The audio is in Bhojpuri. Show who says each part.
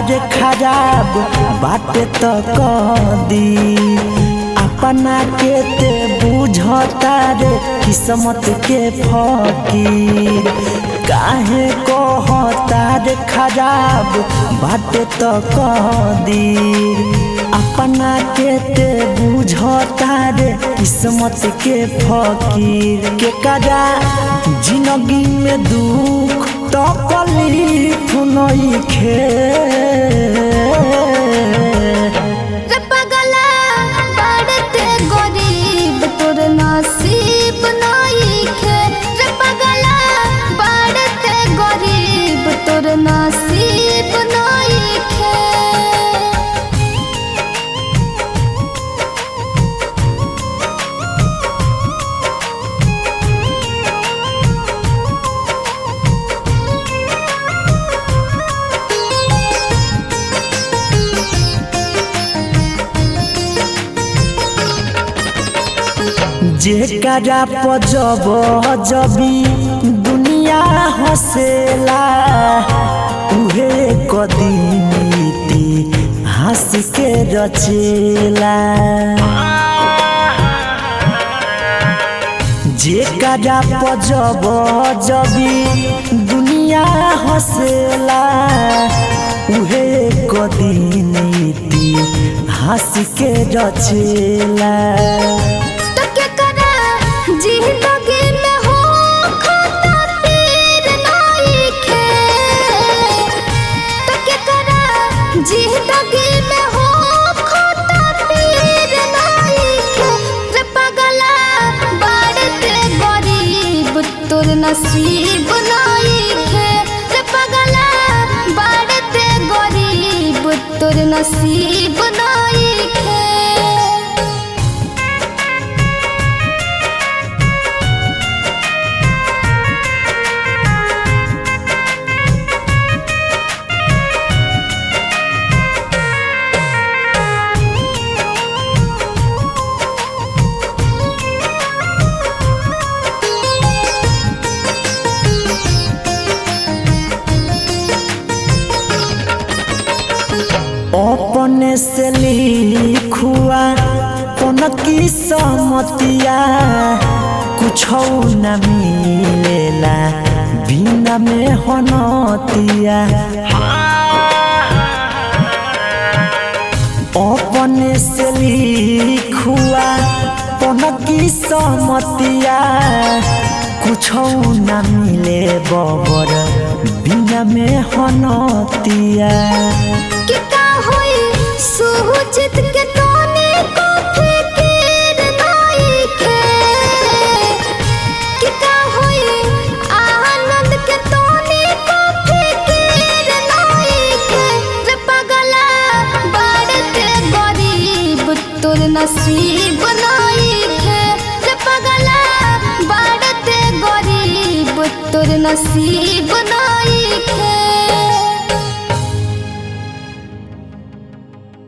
Speaker 1: तारे खराब बाटे तो कदी अपना के ते बुझता रे किस्मत के फकीर काहे कहता रे खराब बाटे तो कदी अपना के ते बुझता रे किस्मत के फकीर के कदा जिंदगी में दुख तो कलीफ नइखे
Speaker 2: रे पगला बढ़ते गरीब तोर नसीब नइखे रे पगला बढ़ते गरीब तोर नसीब नइखे
Speaker 1: जेकरा पजब जबी दुनिया हसेला उहे कदीती हंस के रचेला जेकरा पजब जबी दुनिया हसेला उहे कदीती हंस के रचेला
Speaker 2: तो के करा जिंदगी में हो खाता पीर नइखे तो के करा जिंदगी में हो खाता पीर नइखे रे पगला बढ़ते गरीब तोर नसीब नइखे रे पगला बढ़ते गरीब तोर नसीब नइखे
Speaker 1: अपने से लिखुआ कौन की समतिया कुछ न मिलेला बिना में होनतिया अपने से लिखुआ कौन की समतिया कुछ न मिले बबर बिना में होनतिया
Speaker 2: कि का होई सुहुचित के तोने को फिकिर नइखे कि का होई आनंद के तोने को फिकिर नइखे रे पगला बढ़ते गरीब तोर नसीब नइखे रे पगला बढ़ते गरीब तोर नसीब नइखे